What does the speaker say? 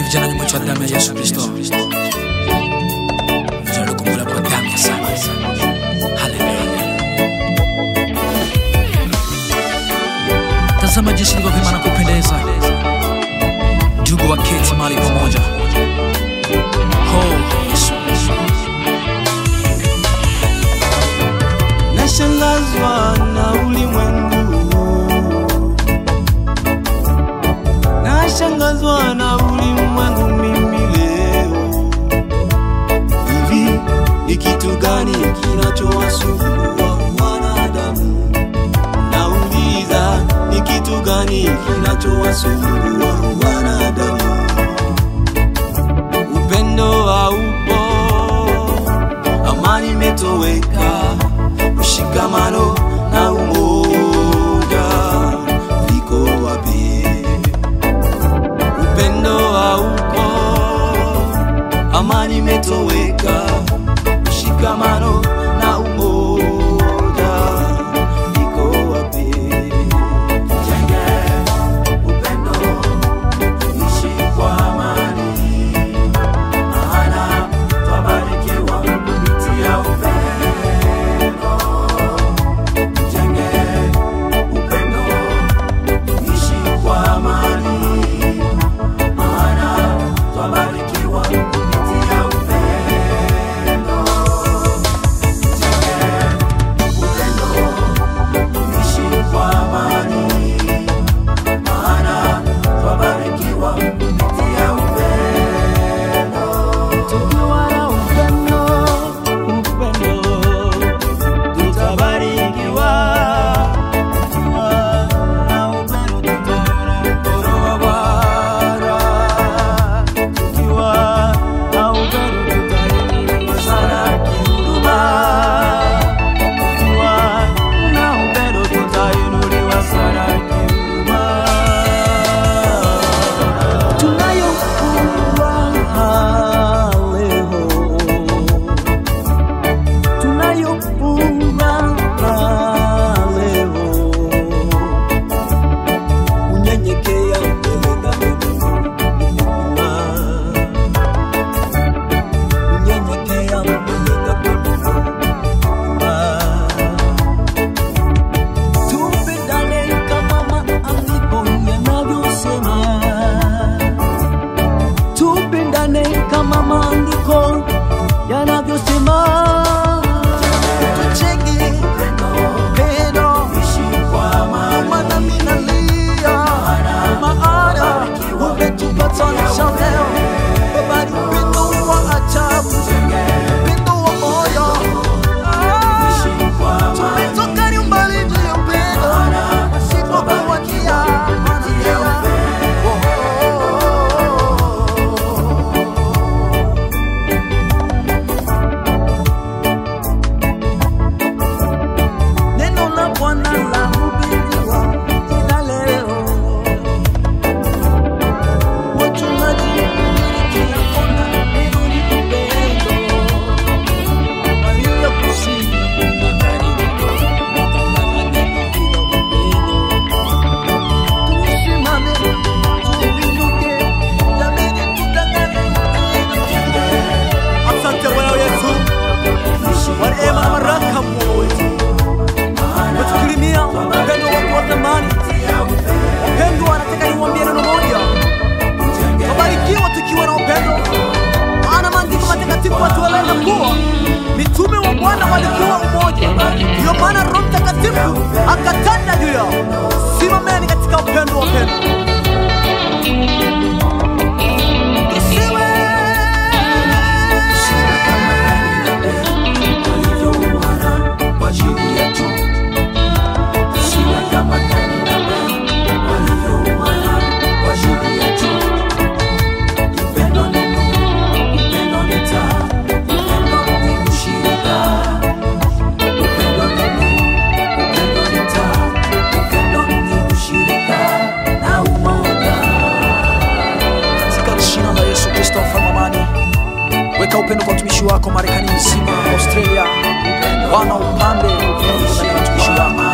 vijana nyuma cha damu ya Yesu Kristo. Vijana waliokombolewa kwa damu ya Yesu. Haleluya. Tazama jinsi ilivyo vyema na kupendeza, ndugu waketi mahali pamoja. Oh, Yesu. Nashangazwa na ulimwengu, nashangazwa na ulimwengu mimi leo. Hivi ni kitu gani kinachowasumbua wanadamu? Nauliza, ni kitu gani kinachowasumbua wanadamu? Upendo haupo, amani imetoweka, mshikamano na umoja viko wapi? Upendo haupo, amani imetoweka, mshikamano na umoja viko wapi? Jenge upendo, ishi kwa amani, maana twabarikiwa kupitia upendo. Jenge upendo, ishi kwa amani, maana twabarikiwa kupitia upendo. Jenge upendo, ishi kwa amani, maana twabarikiwa kupitia upendo. Tukiwa na upendo, upendo, tutabarikiwa. Tukiwa na upendo, tutaona mkono wa Bwana. Tukiwa na upendo, tutainuliwa sana kihuduma. Tukiwa na upendo, tutainuliwa sana kihuduma. Tunayo furaha leo, tunayo furaha leo, kunyenyekea mbele za Mungu, kunyenyekea mbele za Mungu. Tupendane kama maandiko yanavyosema tupendane kama maandiko yanavyosema. Tuchenge pendo, maana mimi nalia, maana umetupatanisha leo. Baba, ni upendo wa ajabu, upendo wa moyo. Ah, tumetoka ni umbali juu ya upendo, pasipokuwakia njia. Neno la Bwana lahubiriwa kila leo. Wachungaji kila kona, neno ni upendo. Walio kusini magharibi, watangaza neno hilo upendo. Tusimame, tuinuke, jameni, tutangaze upendo. Asante Bwana Yesu kwa neema na baraka wote, umetukirimia upendo wako wa thamani. Wapendwa, nataka niwaambie neno moja, wabarikiwa tukiwa na upendo, maana maandiko matakatifu watueleza kuwa mitume wa Bwana walikuwa umoja. Ndiyo maana Roho Mtakatifu akatanda juu yao. Simameni katika upendo wa upendo. Isiwe katika jina la Yesu Kristo mfalme wa amani. Weka upendo kwa watumishi wako Marekani nzima, Australia, Bwana upande upendo ndani ya watumishi wako